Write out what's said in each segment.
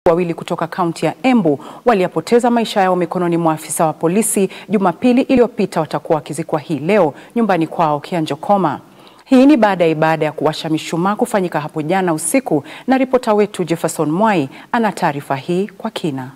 wawili kutoka kaunti ya Embu waliyapoteza maisha yao mikononi mwa afisa wa polisi Jumapili iliyopita watakuwa wakizikwa hii leo nyumbani kwao Kianjokoma. Hii ni baada ya ibada ya kuwasha mishumaa kufanyika hapo jana usiku, na ripota wetu Jefferson Mwai ana taarifa hii kwa kina.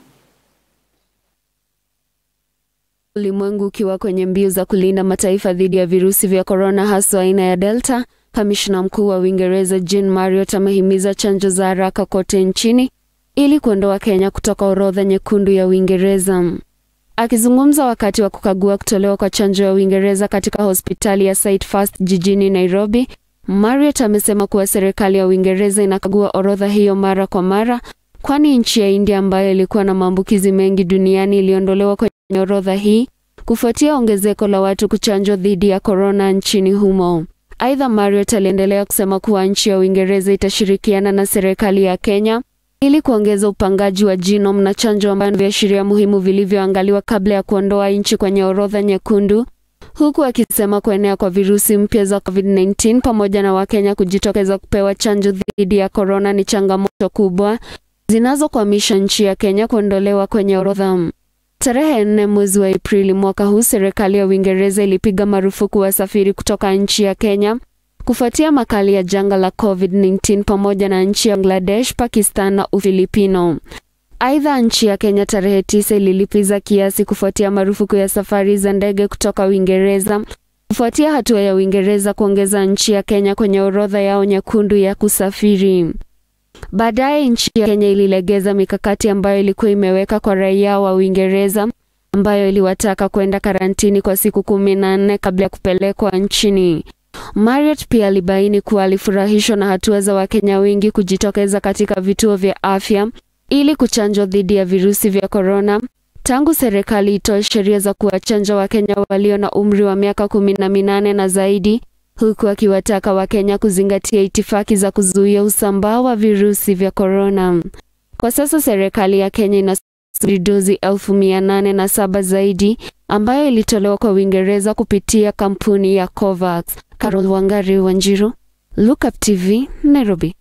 Ulimwengu ukiwa kwenye mbio za kulinda mataifa dhidi ya virusi vya korona haswa aina ya Delta, kamishna mkuu wa Uingereza Jean Marriott amehimiza chanjo za haraka kote nchini ili kuondoa Kenya kutoka orodha nyekundu ya Uingereza. Akizungumza wakati wa kukagua kutolewa kwa chanjo ya Uingereza katika hospitali ya Sight First jijini Nairobi, Marriott amesema kuwa serikali ya Uingereza inakagua orodha hiyo mara kwa mara, kwani nchi ya India ambayo ilikuwa na maambukizi mengi duniani iliondolewa kwenye orodha hii kufuatia ongezeko la watu kuchanjwa dhidi ya korona nchini humo. Aidha, Marriott aliendelea kusema kuwa nchi ya Uingereza itashirikiana na serikali ya Kenya ili kuongeza upangaji wa genome na chanjo ambayo viashiria muhimu vilivyoangaliwa kabla ya kuondoa nchi kwenye orodha nyekundu, huku akisema kuenea kwa virusi mpya za COVID-19 pamoja na Wakenya kujitokeza kupewa chanjo dhidi ya korona ni changamoto kubwa zinazokwamisha nchi ya Kenya kuondolewa kwenye orodha. Tarehe nne mwezi wa Aprili mwaka huu, serikali ya Uingereza ilipiga marufuku wasafiri kutoka nchi ya Kenya kufuatia makali ya janga la COVID-19 pamoja na nchi ya Bangladesh, Pakistan na Ufilipino. Aidha, nchi ya Kenya tarehe tisa ililipiza kiasi kufuatia marufuku ya safari za ndege kutoka Uingereza kufuatia hatua ya Uingereza kuongeza nchi ya Kenya kwenye orodha yao nyekundu ya kusafiri. Baadaye nchi ya Kenya ililegeza mikakati ambayo ilikuwa imeweka kwa raia wa Uingereza ambayo iliwataka kwenda karantini kwa siku kumi na nne kabla ya kupelekwa nchini. Marriott pia alibaini kuwa alifurahishwa na hatua za Wakenya wengi kujitokeza katika vituo vya afya ili kuchanjwa dhidi ya virusi vya korona tangu serikali itoe sheria za kuwachanja Wakenya walio na umri wa miaka kumi na minane na zaidi, huku akiwataka Wakenya kuzingatia itifaki za kuzuia usambaa wa virusi vya korona. Kwa sasa serikali ya Kenya inasubiri dozi elfu mia nane na saba zaidi ambayo ilitolewa kwa Uingereza kupitia kampuni ya Covax. Carol Wangari Wanjiru, Look Up TV, Nairobi.